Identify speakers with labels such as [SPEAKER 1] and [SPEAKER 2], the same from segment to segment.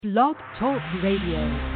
[SPEAKER 1] Blog Talk Radio.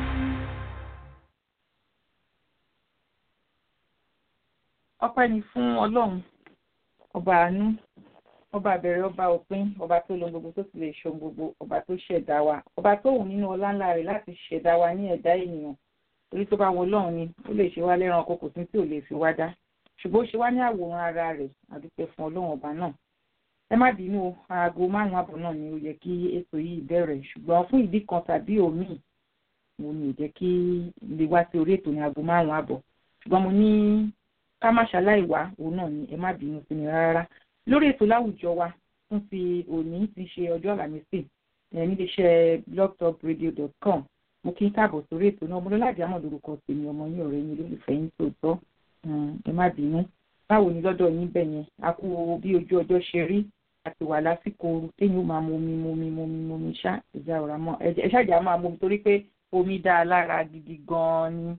[SPEAKER 2] ọpẹ́ ni fún ọlọ́run ọba àánú ọba àbẹ̀rẹ̀ ọba òpin ọba tó lo gbogbo tó sì lè ṣe ohun gbogbo ọba tó ṣẹ̀dá wa ọba tó wù nínú ọlá ńlá rẹ̀ láti ṣẹ̀dá wa ní ẹ̀dá ènìyàn torí tó bá wọ ọlọ́run ni ó lè ṣe wá lẹ́ran kókò tí tí ò lè fi wá dá ṣùgbọ́n ó ṣe wá ní àwòrán ara rẹ̀ àdúpẹ́ fún ọlọ́run ọba náà ẹ má bínú o aago márùn-ún àbọ̀ náà ni ó yẹ kí ètò yìí bẹ̀rẹ̀ ṣùgbọ́n fún ìdí kan tàbí òmíì mo ní ò jẹ́ kí lè wá sí orí ètò ní aago márùn-ún àbọ̀ ṣùgbọ́n mo ní ká má ṣaláì wá òun náà ni ẹ má bínú sí mi rárá lórí ètò láwùjọ wa fún ti òní ti ṣe ọjọ́ àlàmísì níléeṣẹ́ blogtalkradio.com mo kí n káàbọ̀ sórí ètò náà mo lọ láti àmọ̀ lórúkọ tèmi ọmọ yín ọ̀rẹ́ yín olólùfẹ́ yín tòótọ́ ẹ má bínú báwo ni lọ́dọ̀ yín bẹ̀ yẹn a kú bí ojú ọjọ́ ṣe rí àti wà lásìkò ooru téyìn ó máa mu omi mu omi mu omi mu omi ṣá ìjà ọ̀rá mọ́ ẹ ṣáàjà máa mu omi torí pé omi dá a lára gidi gan-an ni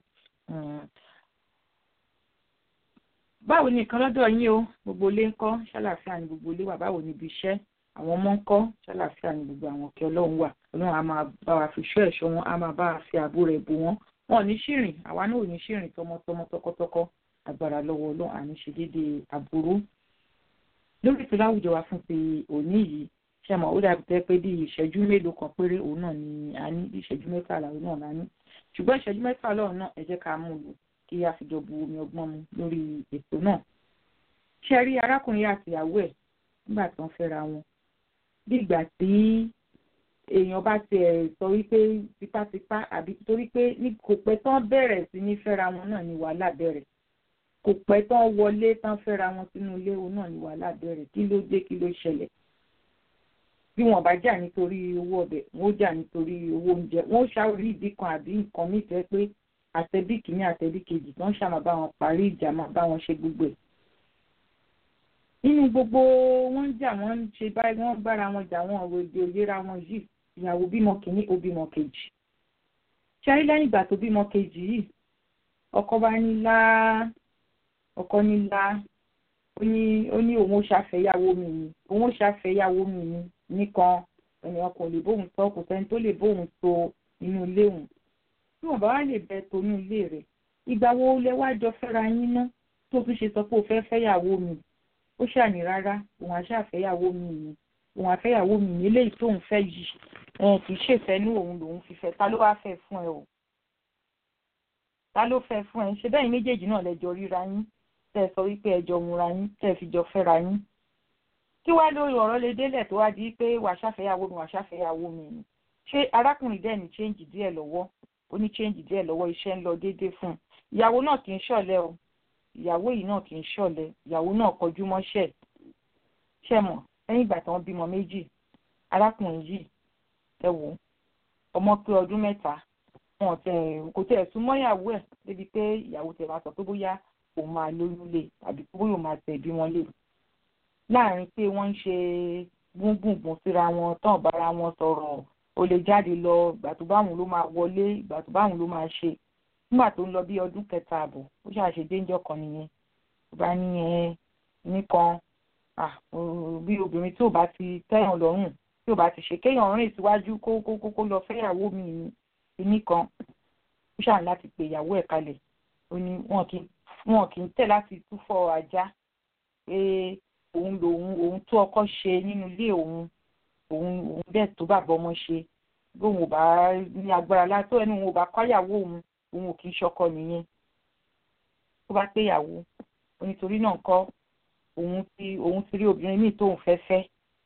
[SPEAKER 2] báwo ni nǹkan lọ́dọ̀ yín o gbogbo ilé ń kọ́ ṣàlàáfíà ni gbogbo ilé wà báwo ni ibi iṣẹ́ àwọn ọmọ ń kọ́ ṣàlàáfíà ni gbogbo àwọn ọ̀kẹ́ ọlọ́run wà ọlọ́run á máa bá wa fi ṣọ́ ẹ̀ṣọ́ wọn á máa bá wa fi ààbò rẹ̀ bò wọ́n wọn ò ní ṣìrìn àwa náà ò ní ṣìrìn tọmọtọmọ tọkọtọkọ agbára lọ́wọ́ ọlọ́run àní ṣe déédéé àbúrú. lórí ètò láwùjọ wa fún ti òní yìí ṣe mọ̀ ó dàbí tẹ́ pé bí ìṣẹ́jú mélòó kan péré òun náà ni a ní bí ìṣẹ́jú mẹ́fà òun náà la ní ṣùgbọ́n ìṣẹ́jú mẹ́fà lọ́run náà ẹ jẹ́ ká mú un lò kí a fi jọ bu omi ọgbọ́n mu lórí ètò náà. ṣe rí arákùnrin àtìyàwó ẹ̀ nígbà tí wọ́n fẹ́ra wọn bí ìgbà tí èèyàn bá tiẹ̀ sọ wípé tipátipá àbí torí pé ní kò pẹ́ tán bẹ̀rẹ̀ sí ní fẹ́ra wọn náà ni wàhálà bẹ̀rẹ̀ kò pẹ́ tán wọlé tán fẹ́ra wọn sínú ilé òun náà ni wàhálà bẹ̀rẹ̀ kí ló dé kí ló ṣẹlẹ̀ bí wọn bá jà nítorí owó ọbẹ̀ wọn ó jà nítorí owó oúnjẹ wọn ó ṣàwórí ìdí kan àbí nǹkan nífẹ̀ẹ́ pé àtẹ̀bí kìíní àtẹ̀bí kejì tó ń ṣàmà bá wọn parí ìjà máa bá wọn ṣe gbogbo ẹ̀. nínú gbogbo wọn ń jà wọn ń ṣe báyìí wọn bára wọn jà wọn ọ̀rọ̀ èdè òyera wọn yìí ìyàwó bímọ kìíní ó bímọ kejì. ṣáyé lẹ́yìn ìgbà tó bímọ kejì yìí ọkọ bá ní lá ọkọ ní lá ó ní ó ní òun ó ṣàfẹ́yàwó mi ni òun ó ṣàfẹ́yàwó mi ni nìkan ènìyàn kò lè bóun sọ kò sẹ́ni tó lè bóun so inú ilé òun tí wọn bá wá lè bẹ tonú ilé rẹ ìgbà wo lẹ wá jọ fẹ́ra yín ná tó tún ṣe sọ pé o fẹ́ fẹ́yàwó mi ó ṣàní rárá òun àṣàfẹ́yàwó mi ni òun àfẹ́yàwó mi ní eléyìí tóun fẹ́ yìí òun kì í ṣèfẹ́nú òun lòun fi fẹ́ ta ló wá fẹ́ fún ẹ o ta ló fẹ́ fún ẹ ṣe bẹ́ẹ̀ méjèèjì náà lẹ́jọ́ ríra yín tẹ́ ẹ sọ wípé ẹjọ́ múra yín tẹ́ ẹ fi jọ fẹ́ra yín kí wá lórí ọ̀rọ̀ lè délẹ̀ tó wá di pé wàá ṣàfẹ́yàwó mi wàá ṣàfẹ́yàwó mi ni ṣé arákùnrin dẹ̀ ní change díẹ̀ lọ́wọ́ ó ní change díẹ̀ lọ́wọ́ iṣẹ́ ń lọ déédéé fún un ìyàwó náà kì í ṣọ̀lẹ o ìyàwó yìí náà kì í ṣọ̀lẹ ìyàwó náà kọjú mọ́ṣẹ́ ṣẹ́ mọ̀ lẹ́yìn ìgbà tí wọ́n bímọ méjì arákùnrin yìí ẹ wò ọmọ pé ọdún mẹ́ta wọn tẹ kò tẹ ẹ̀sùn mọ́yàwó ẹ̀ débi pé ìyàwó tẹ̀ máa sọ pé bóyá òun máa lóyún lé tàbí bóyá òun máa tẹ̀ bí wọ́n lè láàrin pé wọ́n ń ṣe gbùngbùngbùn síra wọn tán bára wọn sọ̀rọ̀ ó lè jáde lọ ìgbà tó báwọn ló máa wọlé ìgbà tó báwọn ló máa ṣe nígbà tó ń lọ bí ọdún kẹta àbọ̀ ó ṣàṣe déńjọ́ kan nìyẹn tó bá ní ẹ nìkan bí obìnrin tí ò bá ti tẹ́yàn lọ́rùn tí ò bá ti ṣe kéèyàn rìn síwájú kó kó kó lọ fẹ́yàwó mi ní nìkan ó ṣàn láti pe ìyàwó ẹ̀ kalẹ̀ ó ní wọn kì í tẹ̀ láti túfọ̀ ajá pé òun lòun òun tó ọkọ ṣe nínú ilé òun òun òun bẹ́ẹ̀ tó bàbá ọmọ ṣe bóun ò bá ní agbára látó ẹnu òun ò bá kọ́yàwó òun òun ò kì í ṣọkọ nìyẹn tó bá pé ìyàwó onítorí náà kọ́ òun ti òun ti rí obìnrin míì tóun fẹ́ fẹ́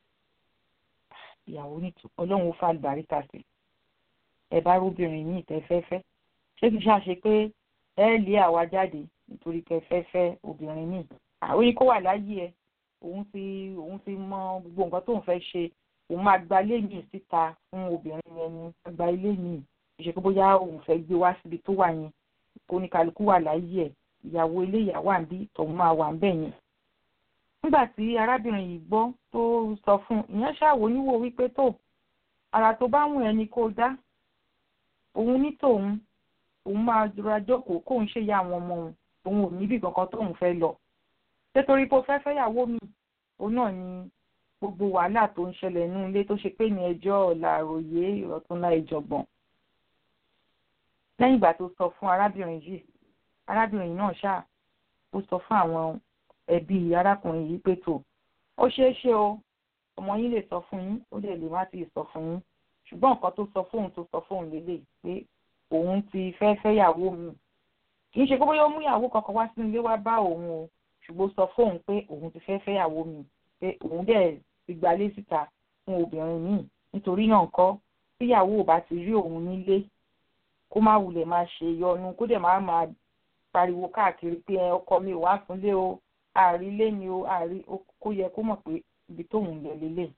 [SPEAKER 2] ìyàwó ní ọlọ́run ó fà lùbáríkà sí ẹ bá róbìnrin míì tẹ́ fẹ́ fẹ́ ṣé kìí ṣàṣe pé ẹ lé àwa jáde nítorí kẹ́ fẹ́ fẹ́ obìnrin míì àwọn yìí kó wà láyé ẹ òun ti òun ti mọ gbogbo nǹkan tóun fẹ́ ṣe òun máa gba ilé mi síta fún obìnrin yẹn ni gba ilé mi ìṣe pé bóyá òun fẹ́ gbé wá síbi tó wà yẹn kó ní kálukú wà láyé ẹ̀ ìyàwó ilé ìyàwó àbí tòun máa wà ńbẹ̀ yẹn. nígbà tí arábìnrin yìí gbọ́ tó sọ fún ìyẹn ṣàwò níwò wípé tó ara tó bá wùn ẹni kó dá òun ní tòun òun máa dúra jókòó kóun ṣe ya àwọn ọmọ òun òun ò níbì kankan tóun fẹ́ lọ nítorí pé ó fẹ́ fẹ́yàwó mi òun náà ni gbogbo wàhálà tó ń ṣẹlẹ̀ nínú ilé tó ṣe pé ní ẹjọ́ ọ̀la àròyé ọ̀túnla ìjọ̀gbọ̀n lẹ́yìn ìgbà tó sọ fún arábìnrin yìí arábìnrin náà ṣáà ó sọ fún àwọn ẹbí arákùnrin yìí pé tó ó ṣeé ṣe o ọmọ yín lè sọ fún yín ó dẹ̀ lè má ti sọ fún yín ṣùgbọ́n nǹkan tó sọ fóun tó sọ fóun lélẹ̀ pé òun ti fẹ́ fẹ́yàwó mi kì í ṣe pé bóyá ó mú ìyàwó kankan wá sínú ilé wá bá òun o ṣùgbọ́n sọ fóun pé òun ti fẹ́ fẹ́yàwó mi pé òun dẹ̀ ti gbalé síta fún obìnrin míì nítorí náà ńkọ́ tíyàwó ò bá ti rí òun nílé kó má wulẹ̀ máa ṣe yọnu kó dẹ̀ má máa pariwo káàkiri pé ẹ ọkọ mi ò wá súnlé o àárí ilé mi o àárí kó yẹ kó mọ̀ pé ibi tóun lọ lélẹ̀.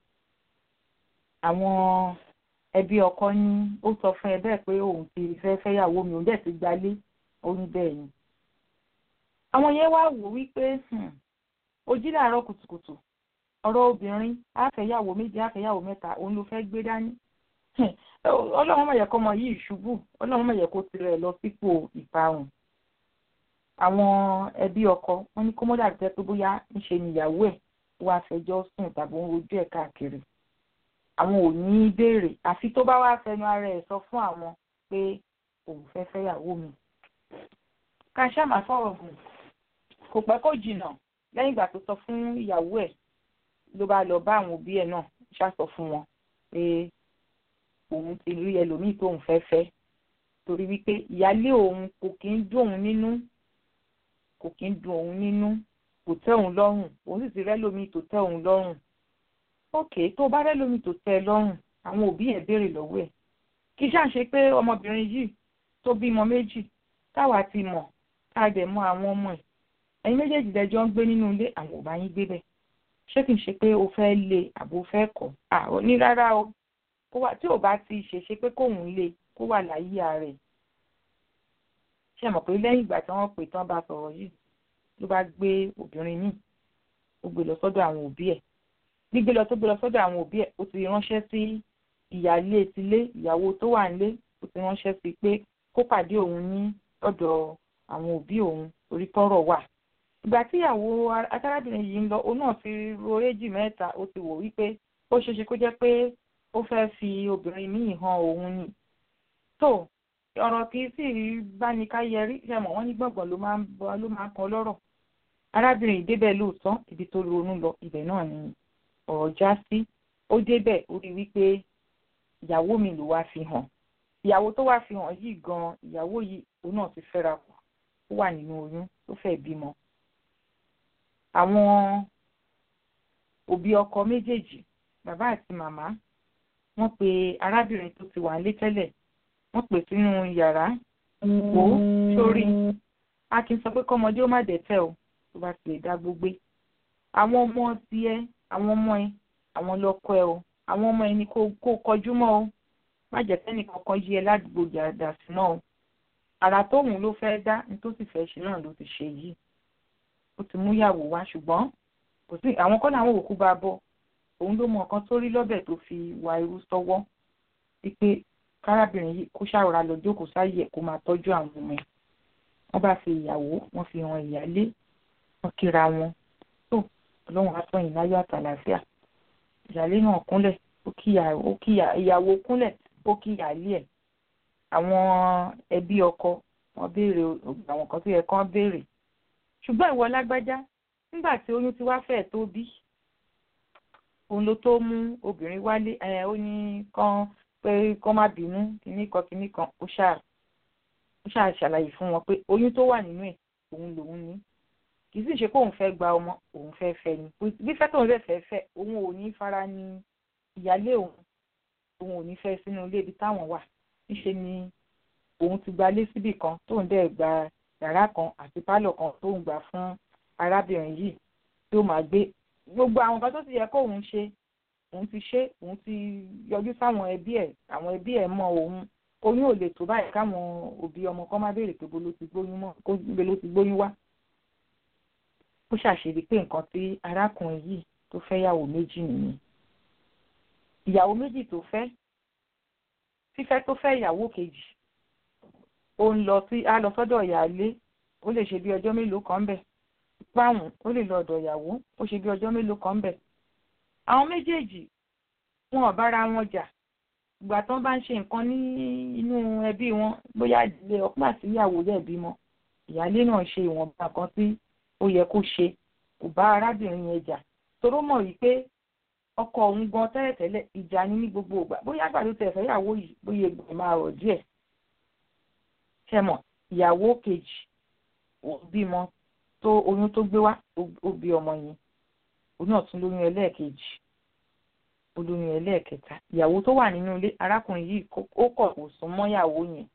[SPEAKER 2] àwọn ẹbí ọkọ ní ó sọ fún ẹ bẹ́ẹ̀ pé òun ti fẹ́ fẹ́yàwó mi òun dẹ̀ ti gbalé ó ní bẹ́ẹ̀ ni. àwọn yẹn wá wò wípé ó jí láàárọ̀ kùtùkùtù ọ̀rọ̀ obìnrin àfẹ́yàwó méjì àfẹ́yàwó mẹ́ta òun ló fẹ́ gbé dání ọlọ́run mọ̀ yẹ kọ́ ọmọ yìí ṣubú ọlọ́run mọ̀ yẹ kó tirẹ̀ lọ sípò ìparun àwọn ẹbí ọkọ wọn ní kó mọ́dà jẹ́ pé bóyá ńṣe níyàwó ẹ̀ wá fẹjọ́ sùn tàbí ń rojú ẹ̀ káàkiri àwọn ò ní í béèrè àfi tó bá wá fẹnu ara ẹ̀ sọ fún àwọn pé òun fẹ́ fẹ́yàwó mi. ká ṣáà máa fọ̀rọ̀ gùn kò pẹ́ kó jìnnà lẹ́yìn ìgbà tó sọ fún ìyàwó ẹ̀ ló bá lọ bá àwọn òbí ẹ̀ náà ṣàsọ fún wọn pé òun ti rí ẹlòmíì tóun fẹ́ fẹ́ torí wípé ìyálé òun kò kí ń dùn òun nínú kò kí ń dùn òun nínú kò tẹ́ òun lọ́rùn òun sì ti rẹ́lòmíì tó tẹ́ òun lọ́rùn ókè tó bá rẹ́lòmíì tó tẹ́ ẹ lọ́rùn àwọn òbí ẹ̀ béèrè lọ́wọ́ ẹ̀ kì í ṣáà ṣe pé ọmọbìnrin yìí tó bímọ méjì táwa ti mọ̀ ká dẹ̀ mọ̀ àwọn ọmọ ẹ̀ ẹ̀yin méjèèjì lẹ́jọ́ ń gbé nínú ilé àwọn ò bá yín gbé bẹ́ẹ̀ ṣé kì í ṣe pé o fẹ́ lé àbò fẹ́ kọ̀ à ní rárá o tí ò bá ti ṣèṣe pé kóun lé kó wà láyé ààrẹ ṣe mọ̀ pé lẹ́yìn ìgbà tí wọ́n pè tán bá sọ̀rọ̀ yìí ló bá gbé obìnrin míì ó gbé lọ sọ́dọ̀ àwọn òbí ẹ̀ gbígbé lọ tó gbé lọ sọ́dọ̀ àwọn òbí ẹ̀ ó ti ránṣẹ́ sí ìyáálé tilé ìyàwó tó wà nílé ó ti ránṣẹ́ sí pé kó pàdé òun ní ọ̀dọ̀ àwọn òbí òun orí tọ́rọ̀ wà ìgbà tí ìyàwó arábìnrin yìí ń lọ òun náà ti ro éjì mẹ́ta ó ti wò wípé ó ṣeéṣe kó jẹ́ pé ó fẹ́ fi obìnrin míì hàn òun ni tó ọ̀rọ̀ kì í sì bá ní ká yẹrí ṣe mọ̀ wọ́n ní gbọ̀ngàn ló máa ń bọ́ ló máa ń kan lọ́rọ̀ arábìnrin yìí débẹ̀ lóòótọ́ ibi tó ronú lọ ibẹ̀ náà ni ọ̀rọ̀ já sí ó débẹ̀ ó rí wípé ìyàwó mi ló wá fi hàn ìyàwó tó wá fi hàn yìí gan ìyàwó yìí òun náà ti fẹ́ra kù ó wà nínú oyún tó fẹ́ bímọ àwọn òbí ọkọ méjèèjì bàbá àti màmá wọ́n pe arábìnrin tó ti wà nílé tẹ́lẹ̀ wọ́n pè sínú yàrá wò ó sórí a kì í sọ pé kọ́mọdé ó má dẹ̀tẹ̀ o tó bá ti lè dá gbogbo àwọn ọmọ tiẹ̀ àwọn ọmọ ẹ àwọn lọ́kọ ẹ o àwọn ọmọ ẹ ní kó kọjú mọ́ o má jẹ́ kẹ́nì kankan yí ẹ ládùúgbò jàdà sí náà o àrà tóun ló fẹ́ dá ní tó sì fẹ́ ṣe náà ló ti ṣe yìí ó ti mú yàwó wá ṣùgbọ́n kò sí àwọn kọ́ làwọn òkú bá bọ̀ òun ló mọ nǹkan tó rí lọ́bẹ̀ tó fi wá irú sọ́wọ́ wípé kárábìnrin yìí kó ṣàròrà lọ jókòó sáyé ẹ̀ kó máa tọ́jú àwọn ọmọ ẹ̀ wọ́n bá fi ìyàwó wọ́n fi hàn ìyálé wọ́n kíra wọn tó ọlọ́run àtọ̀yìn láyọ̀ àtàlàfíà ìyálé náà kúnlẹ̀ ó kí ìyàwó kúnlẹ̀ ó kí ìyálé ẹ̀ àwọn ẹbí ọkọ wọ́n béèrè àwọn kan tó yẹ kán béèrè ṣùgbọ́n ìwọ lágbájá nígbà tí oyún ti wá fẹ́ẹ̀ tó bí òun ló tó mú obìnrin wálé ẹ ó ní kán pé kán má bínú kíní kan kíní kan ó ṣáà ó ṣáà ṣàlàyé fún wọn pé oyún tó wà nínú ẹ̀ òun lòun ní kì í sì ṣe pé òun fẹ́ gba ọmọ òun fẹ́ fẹ́ ni bí fẹ́ tóun fẹ́ fẹ́ fẹ́ òun ò ní fara ní ìyálé òun òun ò ní fẹ́ sínú ilé ibi táwọn wà níṣe ni òun ti gbalé síbì kan tóun dẹ̀ gba yàrá kan àti pálọ̀ kan tóun gbà fún arábìnrin yìí tí ó máa gbé gbogbo àwọn nǹkan tó ti yẹ kóun ṣe òun ti ṣe òun ti yọjú sáwọn ẹbí ẹ̀ àwọn ẹbí ẹ̀ mọ̀ òun oyún ò lè tó báyìí káwọn òbí ọmọ kan má béèrè pé bolo ti gbóyún mọ́ kó bolo ti gbóyún wá ó ṣàṣírí pé nǹkan tí arákùnrin yìí tó fẹ́ yàwó méjì nìyẹn ìyàwó méjì tó fẹ́ fífẹ́ tó fẹ́ ìyàwó kejì ó ń lọ sí á lọ sọ́dọ̀ ìyáálé ó lè ṣe bí ọjọ́ mélòó kan bẹ̀ báwọn ó lè lọ ọ̀dọ̀ ìyàwó ó ṣe bí ọjọ́ mélòó kan bẹ̀ àwọn méjèèjì wọn ò bára wọn jà ìgbà tó bá ń ṣe nǹkan ní inú ẹbí wọn bóyá ìdílé ọpọ àti ìyàwó rẹ̀ bímọ ìyáálé náà ṣe ìwọ̀nba kan tí ó yẹ kó ṣe kò bá arábìnrin yẹn jà toró mọ̀ wípé ọkọ òun gan tẹ́lẹ̀tẹ́lẹ̀ ìjà ni ní gbogbo ìgbà bóyá àgbàdo tẹ̀ fẹ́ ìyàwó yìí bóyá egbò máa rọ̀ díẹ̀ ṣẹmọ̀ ìyàwó kejì bímọ tó oyún tó gbé wá ó bí ọmọ yẹn òun náà tún lóyún ẹlẹ́ẹ̀kejì olóyún ẹlẹ́ẹ̀kẹta ìyàwó tó wà nínú ilé arákùnrin yìí ó kọ̀ kò sún mọ́ ìyàwó yẹn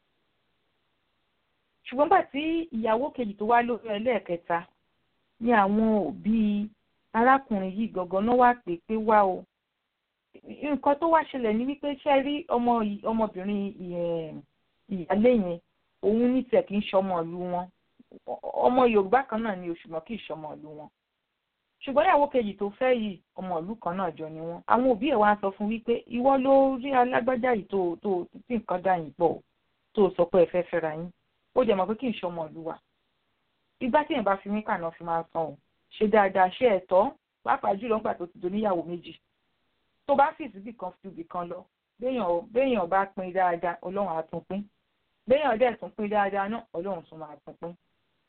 [SPEAKER 2] ṣùgbọ́n bá tí ìyàwó kejì tó wá lóyún ẹlẹ́ẹ̀kẹta ní àwọn òbí arákùnrin yìí gangan náà wá pé pé wá o nǹkan tó wá ṣẹlẹ̀ ní wípé ṣe rí ọmọ ọmọbìnrin ìyálé yẹn òun ní tiẹ̀ kì í ṣọmọ ìlú wọn ọmọ Yorùbá kan náà ni òṣùmọ̀ kì í ṣọmọ ìlú wọn ṣùgbọ́n ìyàwó kejì tó fẹ́ yìí ọmọ ìlú kan náà jọ ni wọ́n àwọn òbí ẹ̀ wá sọ fún wípé ìwọ ló rí alágbájá yìí tó tó tí nǹkan dà yín pọ̀ tó sọ pé ẹ fẹ́ fẹ́ra yín ó jẹ́ mọ̀ pé kì í ṣọmọ ìlú wa ìgbà tí ẹ̀ bá fi mí kànáà fi máa san o ṣe dáadáa ṣe ẹ̀tọ́ pàápàá jùlọ nígbà tó ti do níyàwó méjì tó bá fi síbì kan fi ibì kan lọ béèyàn bá pín dáadáa ọlọ́run á tún pín béèyàn dẹ̀ tún pín dáadáa náà ọlọ́run tún máa tún pín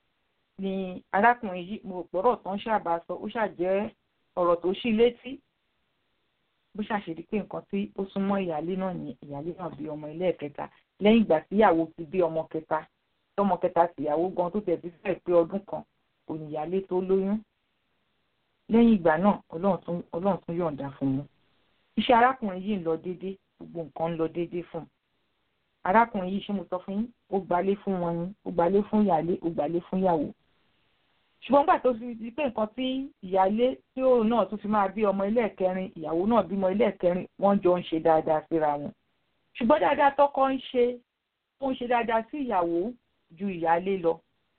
[SPEAKER 2] ni arákùnrin yìí mo gbọ́rọ̀ tán ṣàbà sọ ó ṣàjẹ́ ọ̀rọ̀ tó ṣí létí bó ṣàṣèdí pé nǹkan tí ó súnmọ́ ìyáálé náà ní ìyáálé náà bí ọmọ ilé ẹ̀kẹta lẹ́yìn ìgbà tíyàwó ti bí ọmọ kẹta tọmọ kẹta tìyàwó gan tó tẹ̀sí fẹ́ pé ọdún kan òníyálé tó lóyún lẹ́yìn ìgbà náà ọlọ́run tún yọ̀ǹda fún un iṣẹ́ arákùnrin yìí ń lọ déédéé gbogbo nǹkan ń lọ déédéé fún un arákùnrin yìí ṣé mo sọ fún yín ó gbalé fún wọn ni ó gbalé fún ìyálé ó gbalé fún ìyàwó ṣùgbọ́n gbà tó fi di pé nǹkan tí ìyálé tí òun náà tún fi máa bí ọmọ ilé ẹ̀kẹrin ìyàwó náà bímọ ilé ẹ̀kẹrin wọ́n jọ ń ṣe dáadáa síra wọn ṣùgbọ́n dáadáa tọkọ ń ṣe ó ń ṣe dáadáa sí ìyàwó ju ìyálé lọ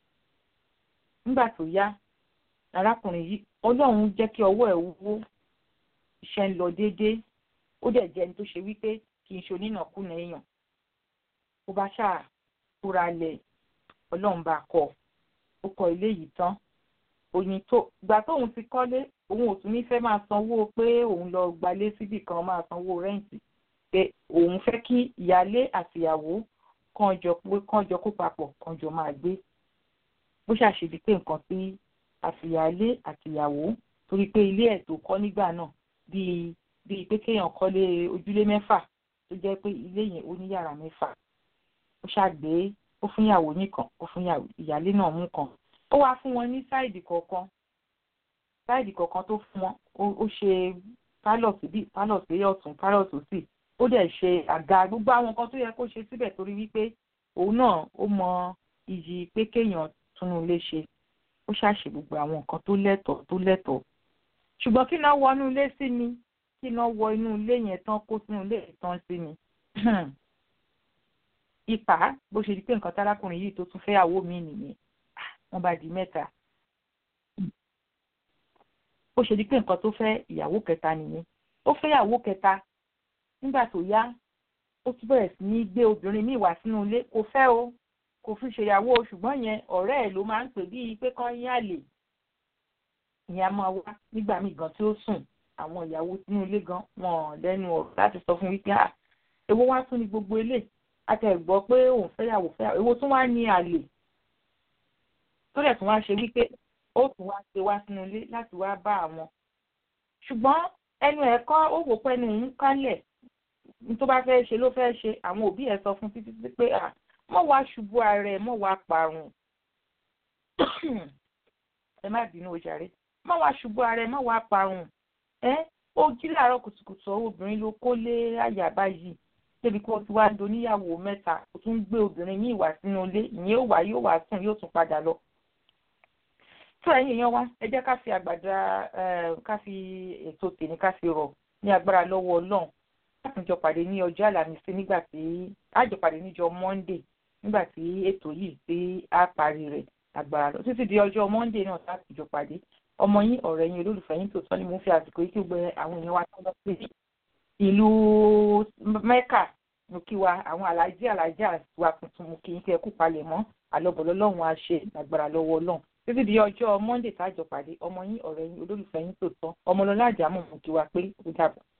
[SPEAKER 2] nígbà tó yá arákùnrin yìí ọlọ́run jẹ́ kí ọwọ́ ẹ̀ wúwo iṣẹ́ ń lọ déédéé ó dẹ̀ jẹ́ ẹni tó ṣe wípé kì í ṣe onínàkúnà èèyàn ó bá ṣáà kúra lẹ̀ ọlọ́run bá kọ́ ó kọ́ ilé yìí tán òyìn tó gbà tóun ti kọ́lé òun ò tún ní fẹ́ máa sanwó pé òun lọ gbalé síbì kan máa sanwó rẹ́ǹtì pé òun fẹ́ kí ìyálé àtìyàwó kàn jọ pé kàn jọ kó papọ̀ kàn jọ máa gbé bó ṣàṣèdí pé nǹkan tí àtìyálé àtìyàwó torí pé ilé ẹ̀ tó kọ́ nígbà náà bíi bíi pé kéèyàn kọ́lé ojúlé mẹ́fà tó jẹ́ pé ilé yẹn ó ní yàrá mẹ́fà ó ṣàgbé ó fún ìyàwó nìkan ó fún ìyálé náà mú kan ó wá fún wọn ní sáìdì kọ̀ọ̀kan sáìdì kọ̀ọ̀kan tó fún wọn ó ṣe pálọ̀ síbí pálọ̀ sí ọ̀tún pálọ̀ sósì ó dẹ̀ ṣe àga gbogbo àwọn nǹkan tó yẹ kó ṣe síbẹ̀ torí wípé òun náà ó mọ iyì pé kéèyàn túnú ilé ṣe ó ṣàṣe gbogbo àwọn nǹkan tó lẹ́tọ̀ọ́ tó lẹ́tọ̀ọ́ ṣùgbọ́n kí náà wọ inú ilé sí mi kí náà wọ inú ilé yẹn tán kó sínú ilé yẹn tán sí mi ipa bó ṣe di pé nǹkan tárákùnrin yìí tó tún fẹ́yàwó mi nìyẹn wọ́n bá di mẹ́ta bó ṣe di pé nǹkan tó fẹ́ ìyàwó kẹta nìyẹn ó fẹ́yàwó kẹta nígbà tó yá ó tún bẹ̀rẹ̀ sí ní gbé obìnrin míì wá sínú ilé kò fẹ́ o kò fi ṣèyàwó ṣùgbọ́n yẹn ọ̀rẹ́ ẹ̀ ló máa ń pè bíi pé kán yín àlè ìyẹn a máa wá nígbà míì gan tí ó sùn àwọn ìyàwó sínú ilé gan wọn lẹ́nu ọ̀rọ̀ láti sọ fún wípé à èwo wá tún ní gbogbo ilé àti ẹ̀gbọ́ pé òun fẹ́yàwó fẹ́yàwó èwo tún wá ní àlè tó dẹ̀ tún wá ṣe wípé ó tún wá ṣe wá sínú ilé láti wá bá àwọn ṣùgbọ́n ẹnu ẹ̀ kọ́ ó wò pé ẹnu òun kálẹ̀ ní tó bá fẹ́ ṣe ló fẹ́ ṣe àwọn òbí ẹ̀ sọ fún títí pé à mọ̀ wá ṣubú ara ẹ̀ mọ̀ wá parun ẹ má bínú ojàre mọ̀ wá ṣubú ara ẹ̀ mọ̀ wá parun ẹ ó jí láàárọ̀ kùtùkùtù obìnrin ló kó lé àyà báyìí débi kó ti wá do níyàwó mẹ́ta ó tún gbé obìnrin yìí wá sínú ilé ìyẹn ó wá yóò wá sùn yóò tún padà lọ. tó ẹ̀yin èèyàn wa ẹ jẹ́ ká fi àgbàdá ká fi ètò tèmi ká fi rọ̀ ní agbára lọ́wọ́ ọlọ́run láti jọ pàdé ní ọjọ́ àlàmísí nígbà tí a jọ pàdé níjọ́ monday nígbà tí ètò yìí tí a parí rẹ̀ agbára lọ títí di ọjọ́ monday náà láti jọ pàdé ọmọ yín ọ̀rẹ́ yín olólùfẹ́ yín tòótọ́ ni mo fi àsìkò yìí kí gbẹ àwọn èèyàn wa tó lọ sí ìlú mẹ́kà mo kí wa àwọn alájí alájí wa tuntun mo kí yín kí ẹ kú palẹ̀ mọ́ àlọ́bọ̀ lọ́lọ́run á ṣe agbára lọ́wọ́ ọlọ́run títí di ọjọ́ monday tájọ pàdé ọmọ yín ọ̀rẹ́ yín olólùfẹ́ yín tó tán ọmọlọ́lá àjàmọ̀ mú kí wa pé ó dàbọ̀.